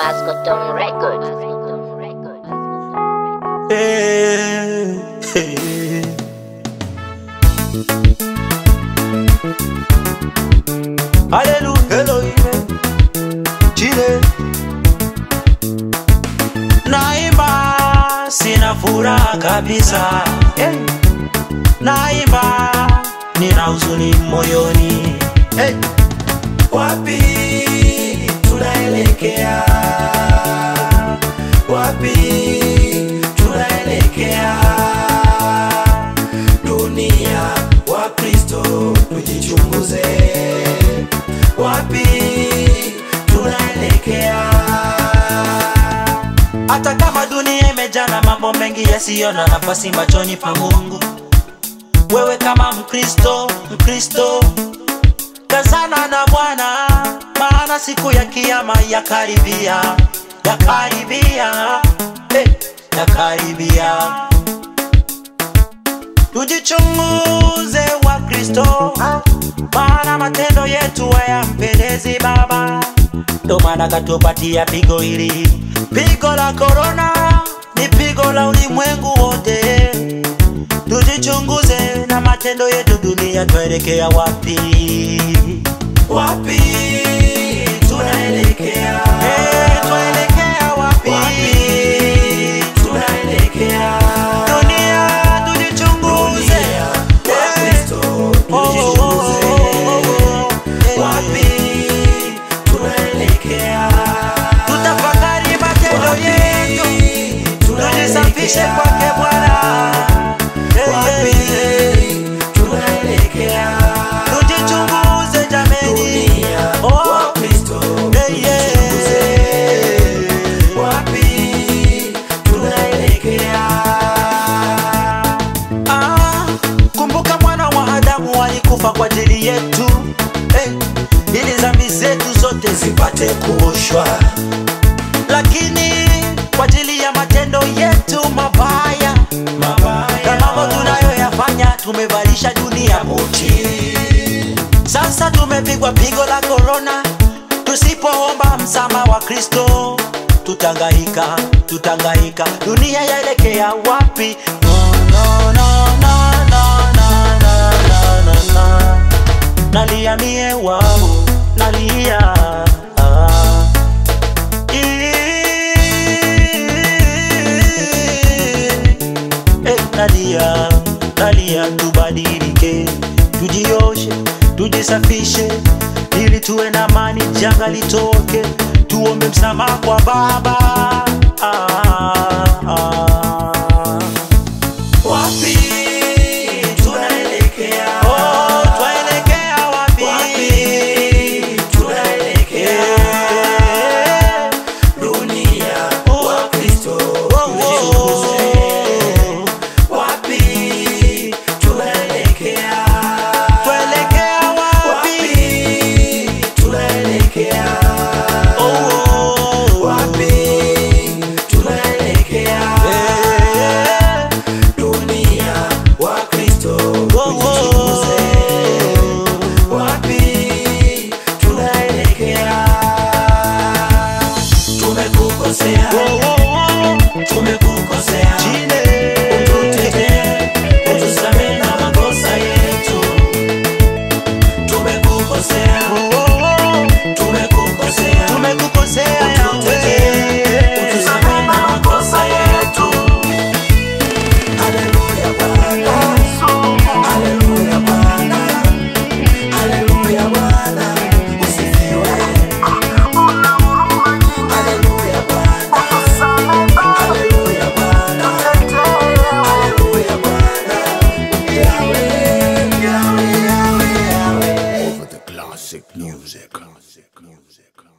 Bascoton Records. Hey, hey. Hallelujah, Elohim, Chile. Naimba, sina furaha kabisa. Hey. Naimba, nina huzuni moyoni. Hey. Wapi tunaelekea? Wapi tunaelekea? Dunia wa Kristo, tujichunguze. Wapi tunaelekea? Hata kama dunia imejaa na mambo mengi yasiyo na nafasi machoni pa Mungu, wewe kama Mkristo, Mkristo kazana na Bwana, maana siku ya kiyama yakaribia, yakaribia, hey, yakaribia. Tujichunguze wa Kristo, maana matendo yetu hayampendezi Baba. Ndo maana katupatia pigo hili, pigo la korona ni pigo la ulimwengu wote. Tujichunguze na matendo yetu, dunia tuelekea wapi? Wapi tunaelekea? Hey, tuelekea wapi? Wapi tunaelekea? Dunia tujichunguze. Eh, oh, oh, oh, oh, oh. Eh, Wapi tunaelekea? Tutafakari matendo yetu, tujisafishe kwake Bwana. Eh, eh, tunaelekea tujichunguze jameni Oh, eh, yeah. Ah, kumbuka mwana wa Adamu alikufa kwa ajili yetu eh, ili dhambi zetu zote zipate kuoshwa, lakini kwa ajili ya matendo yetu mabaya na mambo tunayoyafanya tumevalisha dunia buti. Sasa tumepigwa pigo la korona, tusipoomba msamaha wa Kristo tutangaika, tutangaika. Dunia yaelekea wapi? No, no, no, no, no, no, no, no, no, no. Nalia mie wao, nalia ah. Eh, nalia, nalia, tubadilike, tujioshe, tujisafishe, ili tuwe na amani, janga litoke, tuombe msamaha kwa Baba. Ah, ah. Wapi tunaelekea? Oh, twaelekea wapi? tunaelekea? Dunia wa Kristo tujichunguze. Wapi tunaelekea? Tuelekea wapi? tunaelekea? Oh, wapi tunaelekea? Dunia wa Kristo tujichunguze. Wapi tunaelekea? Tumekukosea, tumekukosea, ututetee, utusamehe na makosa yetu. Tumekukosea, tumekukosea, tumekukosea, ututetee, utusamehe na makosa yetu. Haleluya Bwana, haleluya Bwana, haleluya Bwana, usifiwe. Haleluya Bwana, haleluya Bwana, haleluya Bwana, Yahweh, Yahweh, Yahweh, Yahweh. over the classic music. Classic music.